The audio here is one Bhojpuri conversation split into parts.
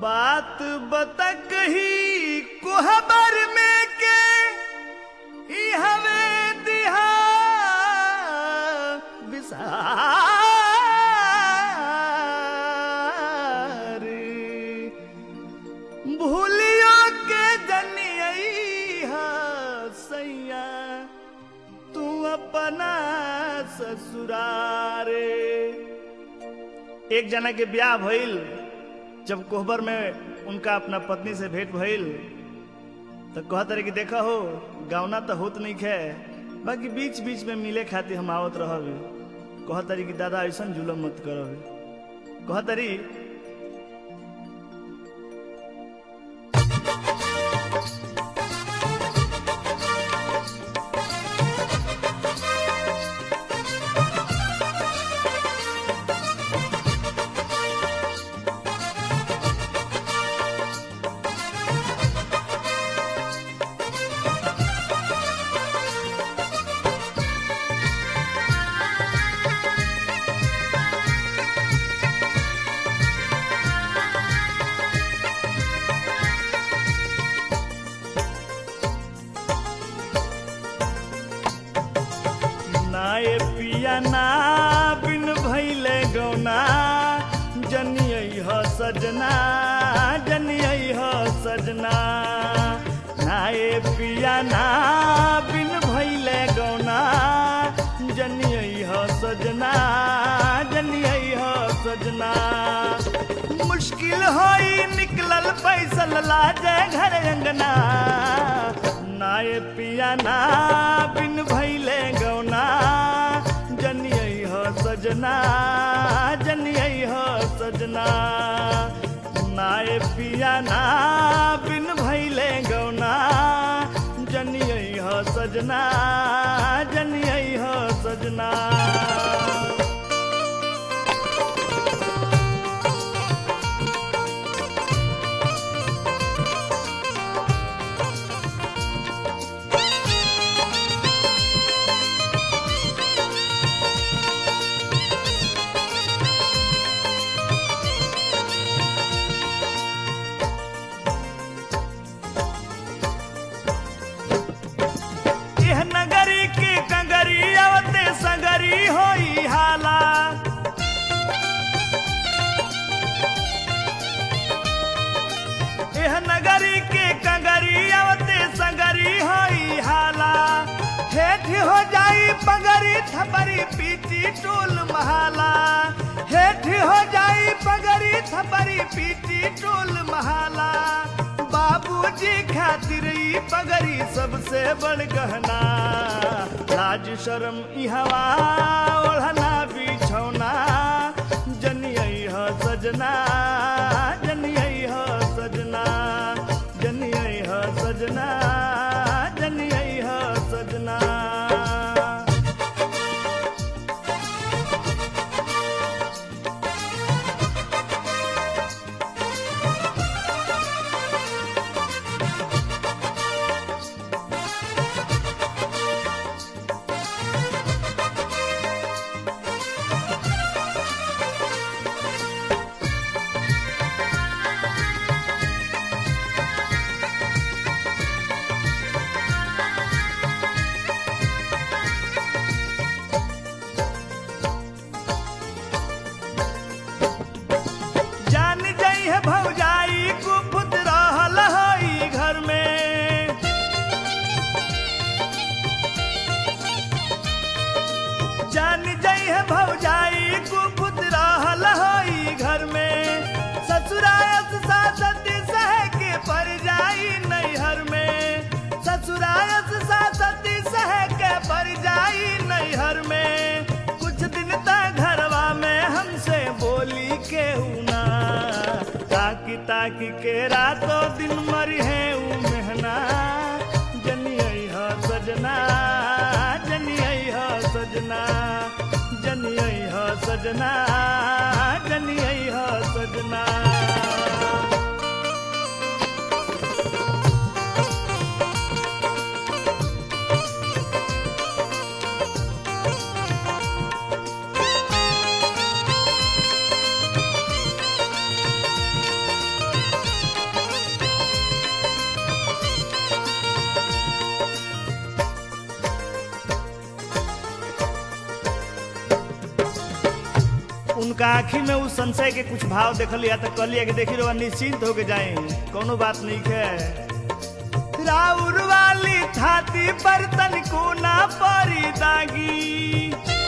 बात बतक ही कोहबर में के ई हवे दिहा बिसार भूलियो के जनिया सैया तू अपना ससुरारे एक जना के ब्याह भइल जब कोहबर में उनका अपना पत्नी से भेंट भइल तो कहत रहे कि देखा हो गावना तो होत नहीं खे बाकी बीच बीच में मिले खातिर हम आवत रहब कहत रही कि दादा ऐसा जुलम मत करब कहत रही नाए पिया ना बिन भैले गौना जनियै ह सजना जनियै ह सजना नाए पिया ना बिन भैले गौना जनियै ह सजना जनियै ह सजना मुश्किल होई निकलल पैसल लाजे घर अंगना नाए पिया ना बिन भैले गौना जनियै ह सजना जनियै ह सजना नाए पिया ना बिन भैले गौना जनियै ह सजना जनियै ह सजना यह नगरी के कंगरी आवते संगरी होई हाला यह नगरी के कंगरी आवते संगरी होई हाला हेठ हो जाई पगरी थपरी पीटी टोल महाला हेठ हो जाई पगरी थपरी पीटी टोल महाला बाबूजी खातिर ई पगड़ी सबसे बड़ गहना लाज शर्म इहवा ओढ़ना बिछौना जनियै ह सजना जनियै ह सजना जनियै ह सजना जनियै ह सजना जान जाई है भौजाई कुपुत रहल हई घर में जान जाई है भौजाई कुपुत रहल हई घर में ससुरायत सासती सह के पर जाई नैहर में ससुरायत सासती सह के पर जाई नैहर में कुछ दिन तक घरवा में हमसे बोली के ना ताकि ताकि के रातों दिन मरी है ऊ मेहना जनियै ह सजना जनियै ह सजना जनियै ह सजना जनियै ह सजना उनका आँखी में उस संशय के कुछ भाव देखलिया तो कहलिया कि देखी रहो निश्चिंत होके जाए कोनो बात नहीं है राउर वाली छाती पर तनिको ना परी दागी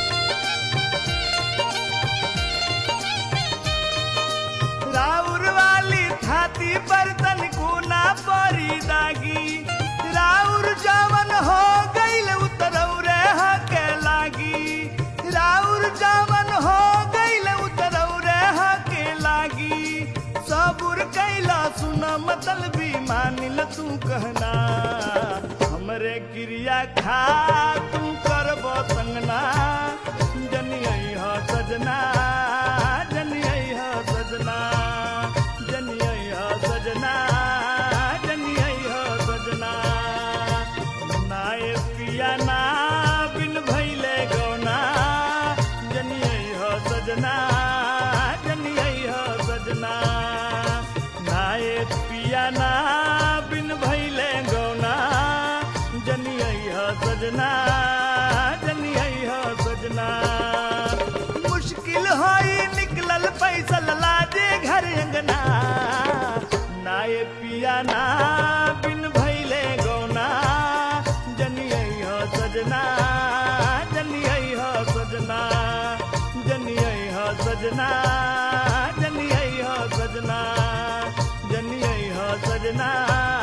राउर वाली छाती पर तनिको ना परी दागी राउर जवन हो गईल उतरौरे हके लागी राउर जवन हो गईल उतरौरे हके लागी सबुर कैला सुन मतलबी मानिल तू कहना हमरे क्रिया खा तू करब संगना जनियै ह सजना जनियै ह सजना जनियै ह सजना जनियै ह सजना नाय पिया ना बिन भैले गौना जनियै ह सजना जनियै ह सजना नाय पिया ना बिन भैले गौना जनियै ह सजना जनियै ह सजना मुश्किल होई निकलल पैसल लाजे घर अंगना नाय पिया ना बिन भैले गौना जनियै ह सजना जनियै ह सजना जनियै ह सजना जनियै ह सजना जनियै ह सजना